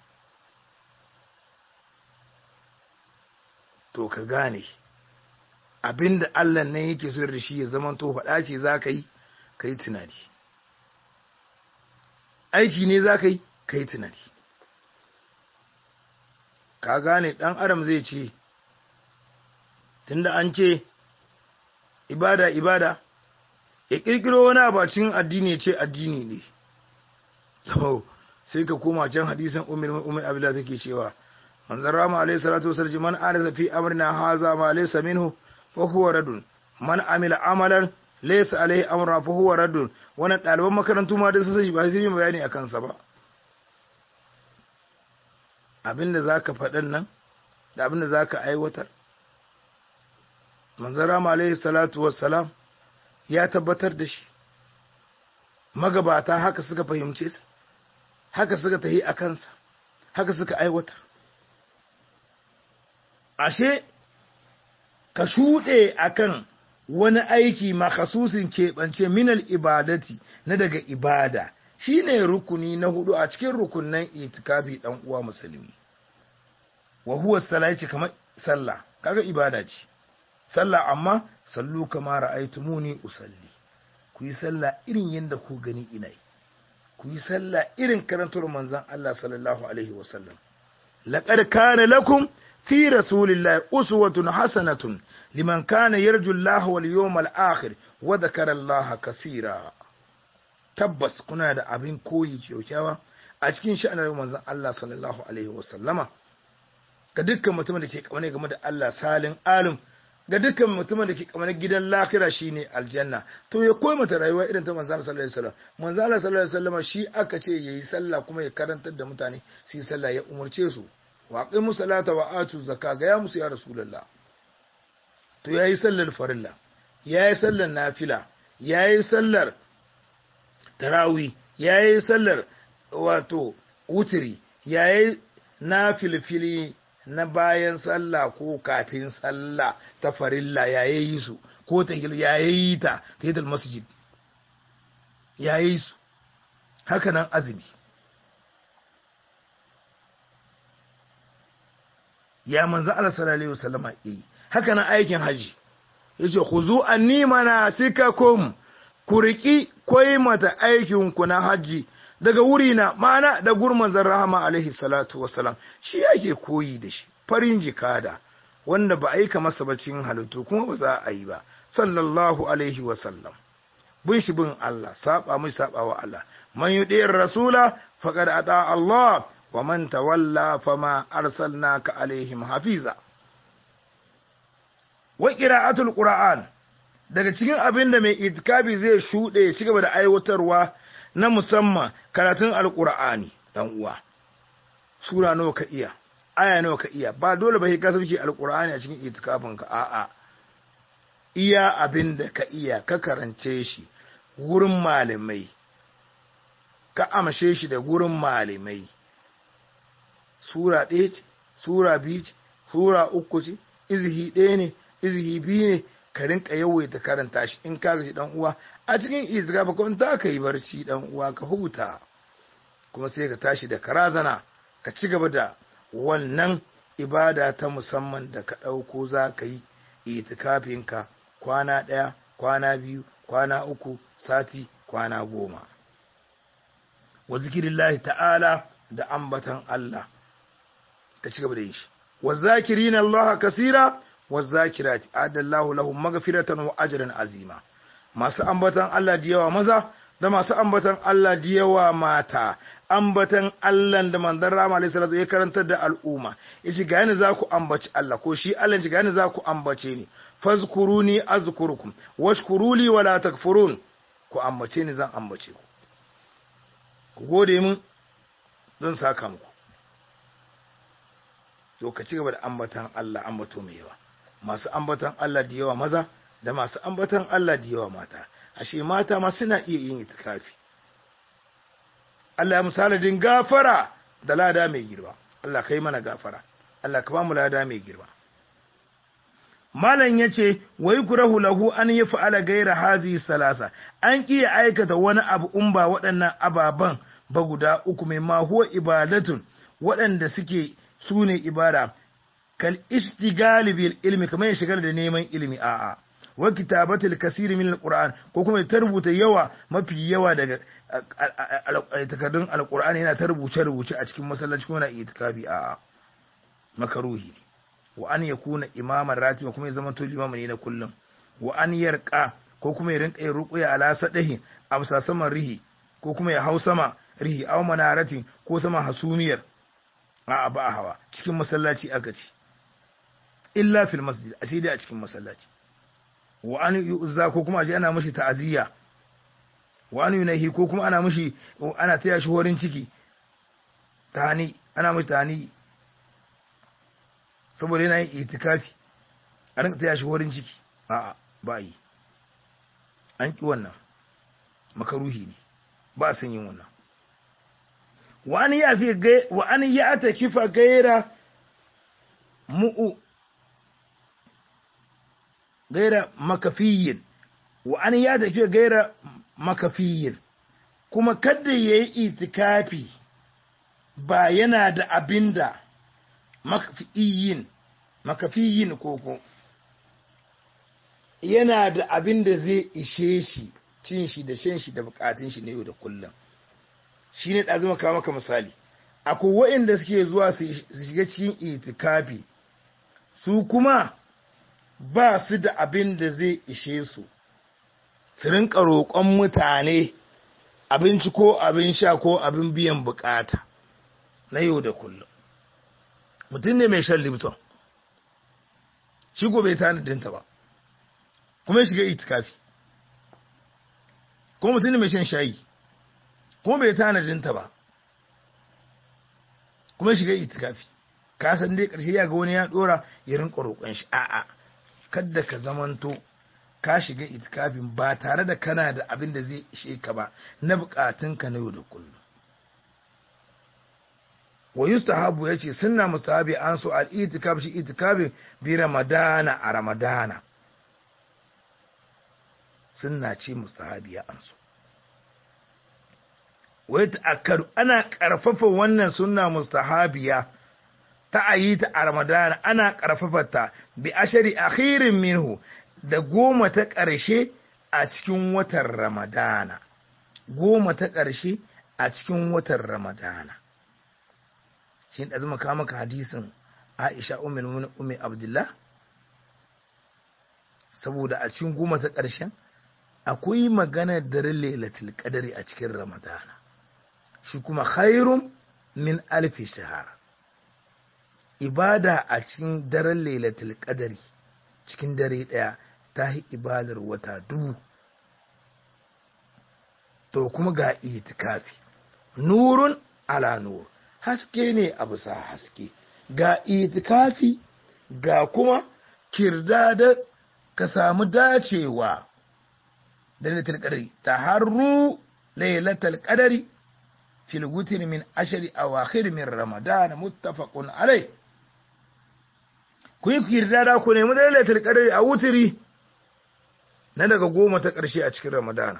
to ka gane abin da Allah nan yake so da shi ya zama to faɗa ce za ka yi ka yi tunani aiki ne za ka yi ka yi tunani ka gane ɗan adam zai ce tunda an ce ibada ibada ya ƙirƙiro wani abacin addini ya ce addini ne sai ka koma can hadisan umar umar abila take cewa manzon rama alaihi salatu wasallam man arza fi amrina haza ma laysa minhu fa huwa radun man amila amalan laysa alaihi amra fa huwa radun wannan ɗaliban makarantu ma da sun san shi ba sai yi bayani a kansa ba abinda zaka faɗan nan da abinda zaka aiwatar manzon rama alaihi salatu wassalam ya tabbatar da shi magabata haka suka fahimce sa haka suka tahi a kansa haka suka aiwatar ashe ka shuɗe akan wani aiki makasusin keɓance minal ibadati na daga ibada shine rukuni na hudu a cikin rukunan itikafi ɗan uwa musulmi wa huwa salati kamar sallah kaga ibada ce sallah amma sallu kama ra'aytumuni usalli ku yi sallah irin yadda ku gani ina yi ku yi sallah irin karantar manzon Allah sallallahu alaihi wasallam laqad kana lakum fi rasulillahi uswatun hasanatun liman kana yarju Allah wal yawmal akhir wa dhakara Allah kaseera tabbas kuna da abin koyi kyaukyawa a cikin sha'anar manzon Allah sallallahu alaihi wasallama ga dukkan mutumin da ke kaune game da Allah salin alim ga dukkan mutumin da ke kamar gidan lakira shine aljanna to ya koyi mata rayuwa irin ta manzo Allah sallallahu alaihi wasallam manzo Allah sallallahu alaihi wasallam shi aka ce yayi sallah kuma ya karantar da mutane su yi sallah ya umurce su wa aqimu salata wa atu zakka ga ya musu ya rasulullah to yayi sallar farilla yayi sallar nafila yayi sallar tarawih yayi sallar wato wutiri yayi nafilfili na bayan sallah ko kafin sallah ta farilla ya yi su ko ta ya yi ta ta yi masjid ya yi su haka nan azumi ya manzo Allah sallallahu alaihi wasallama yi haka nan aikin haji yace khuzu anni manasikakum ku riki koyi mata aikin ku na haji daga wuri na mana da gurmanzan rahama alaihi salatu wasalam shi yake koyi da shi farin jikada wanda ba a yi masa bacin halittu kuma ba za a yi ba sallallahu alaihi wasallam bin shi bin Allah saba mai saba wa Allah man yudiyar rasula faqad ata Allah wa man tawalla fama arsalnaka alaihim hafiza wa qira'atul qur'an daga cikin abin da mai itikafi zai shuɗe ya ci gaba da aiwatarwa na musamman karatun alkur'ani dan uwa sura nawa ka iya aya nawa ka iya ba dole ba ka sauke alkur'ani a cikin itikafin ka a'a iya abin da ka iya ka karance shi wurin malamai ka amshe shi da wurin malamai sura ɗaya ce sura biyu ce sura uku ce izihi ɗaya ne izihi biyu ne ka rinka yawaita karanta shi in ka gaji dan uwa a cikin izra ba kun ta ka yi barci dan uwa ka huta kuma sai ka tashi da karazana ka ci gaba da wannan ibada ta musamman da ka ɗauko za ka yi itikafinka kwana ɗaya kwana biyu kwana uku sati kwana goma wa zikirillahi ta'ala da ambatan Allah ka ci gaba da yin shi wa zakirina Allah kasira wa zakirati adallahu lahum maghfiratan wa ajran azima masu ambatan Allah da yawa maza da masu ambatan Allah da yawa mata ambatan Allah da manzon Rama alaihi salatu ya karantar da al'umma yace ga yana za ku ambaci Allah ko shi Allah shi ga yana za ku ambace ni fazkuruni azkurukum washkuruli wala takfurun ku ambace ni zan ambace ku ku gode min zan saka muku to ka ci gaba da ambatan Allah ambato mai yawa masu ambatan Allah da yawa maza da masu ambatan Allah da yawa mata ashe mata ma suna iya yin itikafi Allah ya misaladin gafara da lada mai girma Allah kai mana gafara Allah ka ba mu lada mai girma Malam ya ce, Wai kurahu lahu an yi fa'ala gaira hazi salasa, an iya aikata wani abu in ba waɗannan ababen ba guda uku mai mahuwa ibadatun waɗanda suke su ne ibada, kal istigali bil ilmi kamar ya shigar da neman ilimi a'a. wa kitabatul kasiri min alquran ko kuma ta rubuta yawa mafi yawa daga takardun alqur'ani yana ta rubuce rubuce a cikin masallaci kuma na itikafi a makaruhi ne wa an yakuna imaman ratiba kuma ya zama to limamin ne na kullum wa an yarqa ko kuma ya rinka yin ruqya ala sadahi a saman rihi ko kuma ya hau sama rihi aw manaratin ko sama hasumiyar a ba hawa cikin masallaci aka ce illa fil masjid asidi a cikin masallaci wa an yu'za ko kuma aje ana mishi ta'aziyya wa an yunahi ko kuma ana mishi ana taya shi horin ciki tani ana mishi tani saboda yana yin itikafi a rinka taya shi horin ciki a'a ba yi an ki wannan makaruhi ne ba san yin wannan wa an ya fi wa an ya ta kifa gaira mu'u gaira makafiyin wa an ya tafi gaira makafiyin kuma kada ya yi itikafi ba yana da abinda makafiyin makafiyin koko yana da abinda zai ishe shi cin shi da shan shi da bukatun shi na yau da kullum shi ne ɗazu maka maka misali akwai waɗanda suke zuwa su shiga cikin itikafi su kuma ba su da abin da zai ishe su su rinka roƙon mutane abinci ko abin sha ko abin biyan bukata na yau da kullum mutum ne mai shan lipton shi gobe tanadinta ba kuma ya shiga itikafi kuma mutum ne mai shan shayi kuma bai tanadinta ba kuma ya shiga itikafi ka san dai ƙarshe ya ga wani ya ɗora ya rinka roƙon shi a'a kadda ka zamanto ka shiga itikafin ba tare da kana da abin da zai ishe ka ba na bukatunka na yau da kullum wa yustahabu yace sunna mustahabi an so al itikaf shi itikafin bi ramadana a ramadana sunna ce mustahabi ya an so wai ta'akkaru ana karfafa wannan sunna mustahabiya ta ayi ta a ramadana ana karfafa bi ashari akhirin minhu da goma ta ƙarshe a cikin watan ramadana goma ta ƙarshe a cikin watan ramadana shi da zama kawo maka hadisin aisha umar umar abdullah saboda a cikin goma ta ƙarshen akwai maganar daren lailatul qadari a cikin ramadana shi kuma khairun min alfi shahara ibada a cikin daren lailatul qadari cikin dare daya ta yi ibadar wata dubu to kuma ga itikafi nurun ala nur haske ne a bisa haske ga itikafi ga kuma kirdada ka samu dacewa da lailatul qadari taharru lailatul qadari fil witr min ashri awakhir min ramadan muttafaqun alayh ku yi kirdada ku nemi lailatul qadri a wutiri na daga goma ta ƙarshe a cikin ramadana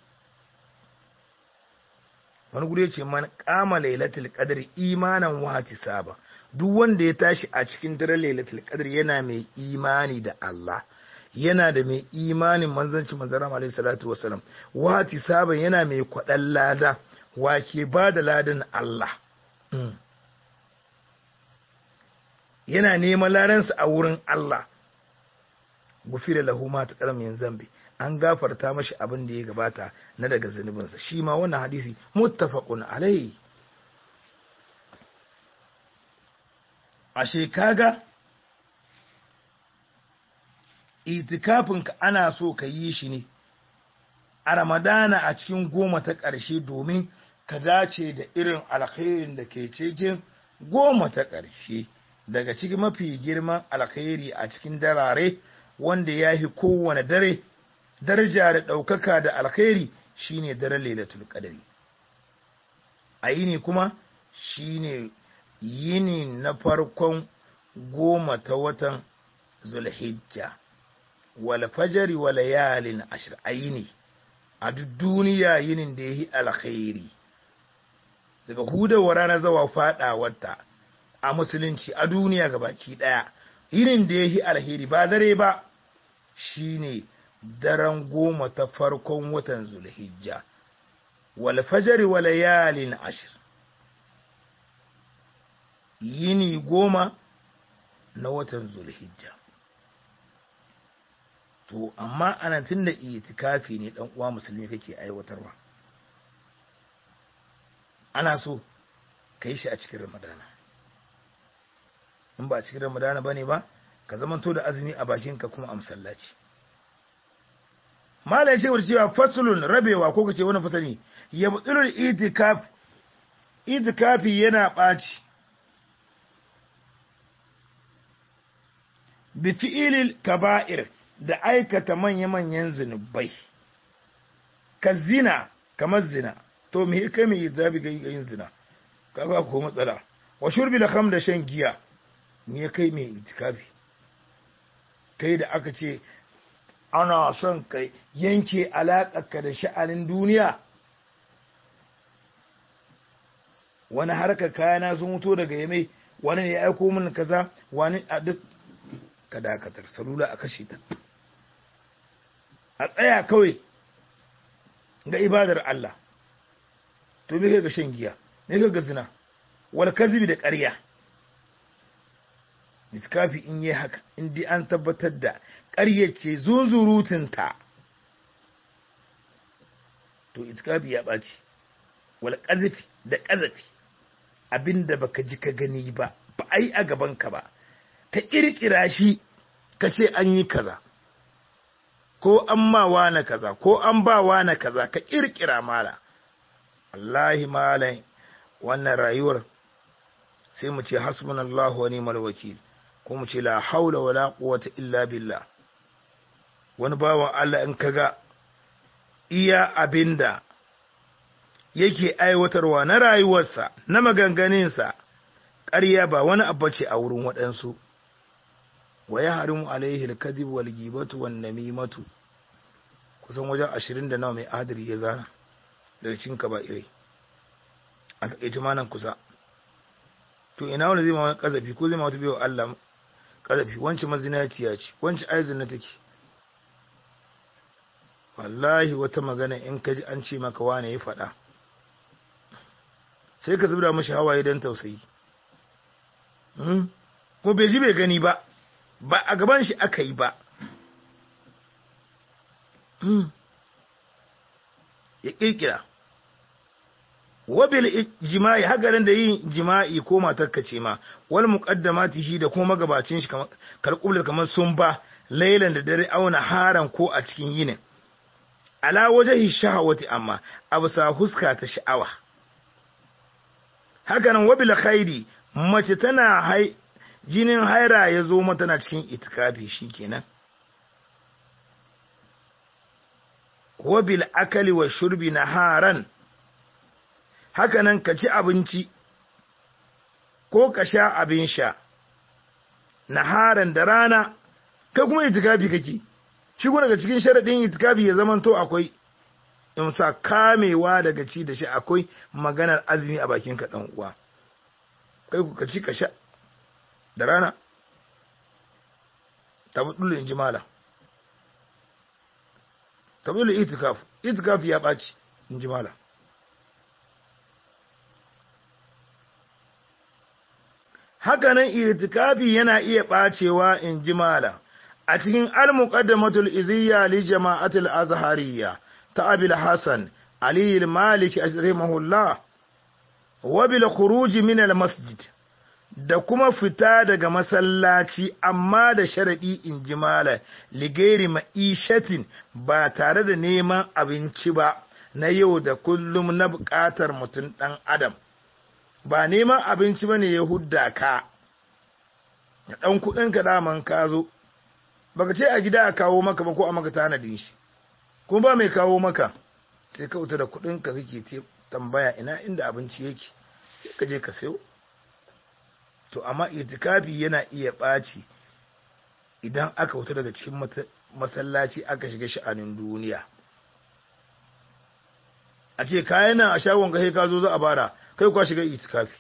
wani guri ce man kama lailatul qadri imanan wa saba duk wanda ya tashi a cikin daren lailatul qadri yana mai imani da Allah yana da mai imanin manzanci manzara alaihi salatu wasalam wa saba yana mai kwaɗan lada wa ke ba da ladan Allah yana neman ladansa a wurin Allah gufira lahu ma ta karamin zambi an gafarta mashi abin da ya gabata na daga zunubinsa shi ma wannan hadisi muttafaqun alai ashe kaga itikafinka ana so ka yi shi ne a ramadana a cikin goma ta ƙarshe domin ka dace da irin alkhairin da ke cikin goma ta ƙarshe daga cikin mafi girman alkhairi a cikin darare wanda ya fi kowane dare daraja da ɗaukaka da alkhairi shine daren lailatul qadari a yini kuma shine yini na farkon goma ta watan zulhijja wal fajari wa layalin ashir a yini a duk duniya yinin da ya yi alkhairi daga hudawar ranar zawa faɗawarta a musulunci a duniya gabaki ɗaya yinin da ya yi alheri ba dare ba shine daren goma ta farkon watan zulhijja wal fajari wa layalin ashir yini goma na watan zulhijja to amma ana tun da itikafi ne dan uwa musulmi kake aiwatarwa ana so ka yi shi a cikin ramadana in ba a cikin ramadana bane ba ka zamanto da azumi a bakinka kuma a masallaci malai ce wata cewa fasulun rabewa ko kace wani fasali ya butsulul itikaf itikafi yana ɓaci bi fi'ilil kaba'ir da aikata manya-manyan zunubai ka zina kamar zina to me kai mai zabi ga yin zina kaga ko matsala wa shurbi da kham da shan giya me kai mai itikafi kai da aka ce ana son kai yanke alaƙarka da sha'anin duniya wani harkar kayana sun mutu daga yame wani ne ya aiko min kaza wani a duk ka dakatar salula a kashe ta a tsaya kawai ga ibadar Allah to me kai ga shan giya me kai ga zina wal kazibi da ƙarya miskafi in yi haka in dai an tabbatar da ƙaryace zunzurutunta to itikafi ya ɓaci wal ƙazafi da ƙazafi abinda baka ji ka gani ba ba a yi a gabanka ba ka ƙirƙira shi ka ce an yi kaza ko an ma na kaza ko an ba na kaza ka ƙirƙira mala Allahi malai wannan rayuwar sai mu ce hasbunallahu wa ni'mal wakil ko mu ce la haula wala quwwata illa billah wani bawan Allah in kaga iya abinda yake aiwatarwa na rayuwarsa na maganganinsa ƙarya ba wani abu ce a wurin waɗansu wa ya harimu alaihi alkadhib wal ghibatu wan namimatu kusan wajen ashirin da nawa mai adiri ya zana daga cikin kaba'irai a takaice manan kusa to ina wani zai ma wani kazafi ko zai ma wata biyo Allah kazafi wancan mazinaciya ce wancan aizin na take wallahi wata magana in ka ji an ce maka wane ya faɗa sai ka zubda mashi hawaye don tausayi ko bai ji bai gani ba ba a gaban shi aka yi ba ya kirkira wabil jima'i hagarin da yin jima'i ko matarka ce ma wal muqaddamati shi da kuma magabacin shi kalqubul kamar sun ba lailan da dare auna haran ko a cikin yinin ala wajhi shahawati amma abu sa huska ta sha'awa hakanan wabil khairi mace tana hai jinin haira ya zo mata na cikin itikafi shikenan wabil akali wa shurbi naharan hakanan ka ci abinci ko ka sha abin sha naharan da rana kai kuma itikafi kake shi kuma daga cikin sharadin itikafi ya zamanto akwai in sa kamewa daga ci da shi akwai maganar azumi a bakin ka dan uwa kai ku ka ci ka sha da rana tabudul in jimala tabudul itikaf itikaf ya baci in jimala hakanan itikafi yana iya bacewa in jimala a cikin al-muqaddamatul iziyya li jama'atul azhariyya ta abil hasan ali al-maliki rahimahullah wa bil khuruj min al-masjid da kuma fita daga masallaci amma da sharadi in jimala ligairi ma'ishatin ba tare da neman abinci ba na yau da kullum na buƙatar mutum ɗan adam ba neman abinci ba ne ya hudda ka ya ɗan kuɗinka daman ka zo baka ce a gida a kawo maka ba ko a maka tanadin shi kuma ba mai kawo maka sai ka wuta da kuɗinka kake tambaya ina inda abinci yake sai ka je ka sayo to amma itikafi yana iya ɓaci idan aka wuta daga cikin masallaci aka shiga sha'anin duniya a ce kayan nan a shagon kai ka zo za a bara kai kwa shiga itikafi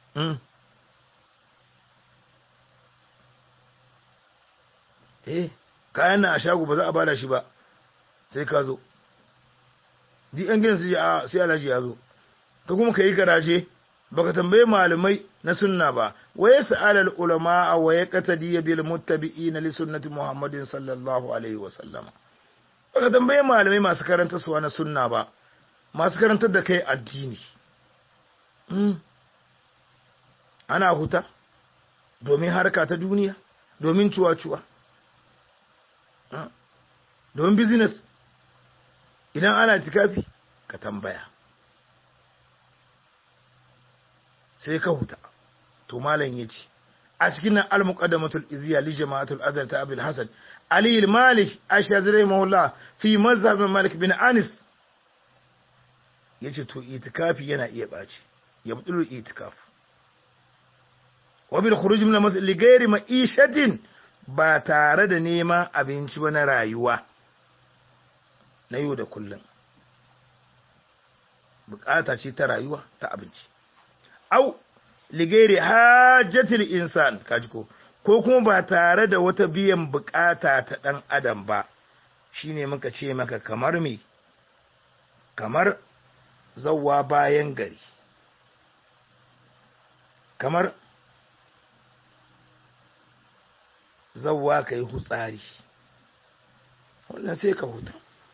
eh kayan nan a shago ba za a bada shi ba sai ka zo ji yan gidan su a sai alhaji ya zo ka kuma ka yi garaje baka tambaye malamai na sunna ba waye sa'alal ulama wa ya qatadi bil muttabi'ina li sunnati muhammadin sallallahu alaihi wa sallama baka tambaye malamai masu karanta suwa na sunna ba masu karantar da kai addini ana huta domin harka ta duniya domin cuwa-cuwa domin business idan ana tikafi ka tambaya sai ka huta to malam ya ce a cikin nan al-muqaddamatul izziya li jama'atul azhar ta abul hasan ali al-malik ashazri mawla fi mazhab malik bin anis yace to itikafi yana iya baci ya budul itikaf wa bil khuruj min al-masjid li ghairi ma'ishatin ba tare da neman abinci ba na rayuwa na yau da kullum bukata ce ta rayuwa ta abinci au ligere hajjatil insan kaji ko ko kuma ba tare da wata biyan bukata ta dan adam ba shine muka ce maka kamar me kamar zawwa bayan gari kamar zawwa kai hutsari wannan sai ka huta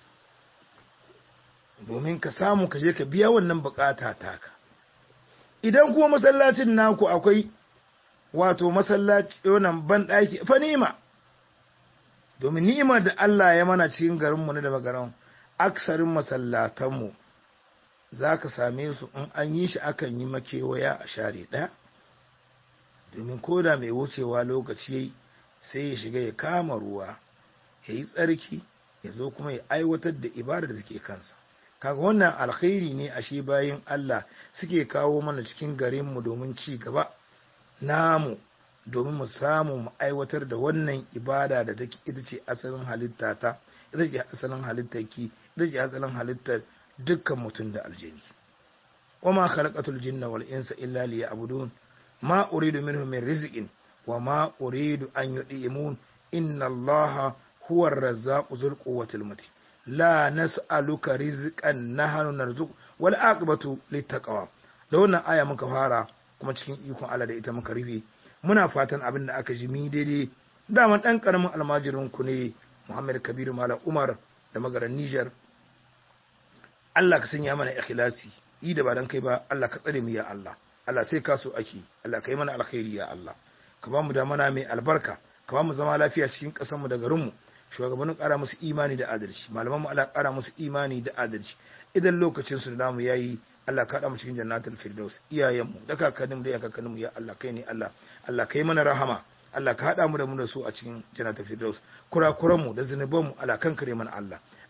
domin ka samu ka je ka biya wannan bukata taka idan kuma masallacin naku akwai wato masallaci wannan ban daki fa ni'ima domin ni'imar da Allah ya mana cikin garin mu na da magaran aksarin masallatan mu zaka same su in an yi shi akan yi makewaya a share daya domin koda mai wucewa lokaci yayi sai ya shiga ya kama ruwa ya yi tsarki ya zo kuma ya aiwatar da ibada da take kansa kaga wannan alkhairi ne ashe bayan Allah suke kawo mana cikin garinmu domin ci gaba namu domin mu samu mu aiwatar da wannan ibada da take ita ce asalin halitta ta ita ce asalin halittar ki ita ce asalin halittar dukkan mutum da aljini wama khalaqatul jinna wal insa illa liya'budun ma uridu minhum min rizqin wa ma uridu an yud'imun inna allaha huwa ar-razzaqu dhul quwwati matin la nas'aluka rizqan nahnu narzuq wal aqibatu littaqwa da wannan aya muka fara kuma cikin ikon Allah da ita muka rufe muna fatan abin da aka ji mi daidai daman dan karamin almajirin ku ne Muhammad Kabiru Malam Umar da magaran Niger Allah ka sanya mana ikhlasi yi da ba dan kai ba Allah ka tsare mu ya Allah Allah sai ka so ake Allah ka yi mana alkhairi ya Allah ka ba mu da mana mai albarka ka ba mu zama lafiya cikin ƙasar mu da garin mu shugabannin ƙara musu imani da adalci malaman mu Allah ƙara musu imani da adalci idan lokacin su da namu yayi Allah ka haɗa mu cikin jannatul firdaus iyayen mu da kakannin da kakannin mu ya Allah kai ne Allah Allah kai mana rahama Allah ka haɗa mu da mu da su a cikin jannatul firdaus kurakuran mu da zunuban mu Allah kan kare mana Allah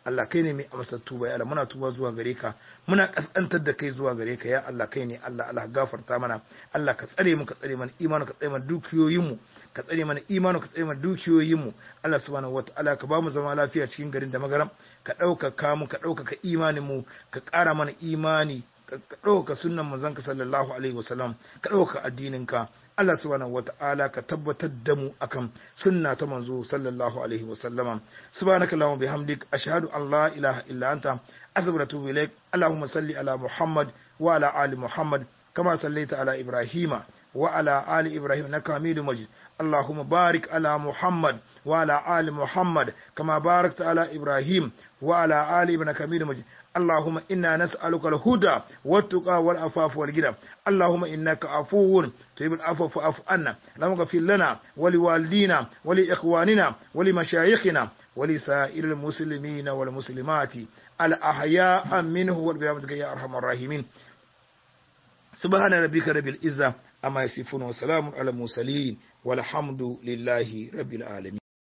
Allah kai ne mai amsa tuba ya Allah muna tuba zuwa gare ka muna kaskantar da kai zuwa gare ka ya Allah kai ne Allah Allah gafarta mana Allah ka tsare mu ka tsare mana imanu ka tsare mana dukiyoyin mu ka tsare mana imanu ka tsare mana dukiyoyin mu Allah subhanahu wataala ka ba mu zama lafiya cikin garin da magaram ka ɗaukaka mu ka ɗaukaka imanin mu ka ƙara mana imani ka ɗaukaka sunnan manzon sallallahu alaihi wasallam ka ɗaukaka addinin ka Allah subhanahu wata'ala ka tabbatar da mu akan sunna ta manzo sallallahu alaihi wasallama subhanaka allahumma bihamdik ashhadu an la ilaha illa anta astaghfiruka wa atubu ilaik allahumma salli ala muhammad wa ala ali muhammad kama sallaita ala ibrahima wa ala ali ibrahim innaka hamidum majid اللهم بارك على محمد وعلى آل محمد كما باركت على إبراهيم وعلى آل ابن كمير مجيد اللهم إنا نسألك الهدى والتقى والعفاف والغنى اللهم إنك عفو تحب العفو فاعف عنا اللهم اغفر لنا ولوالدينا ولإخواننا ولمشايخنا ولسائر المسلمين والمسلمات الأحياء منه والبرامتك يا أرحم الراحمين سبحان ربك رب العزة أما يصفون وسلام على المرسلين والحمد لله رب العالمين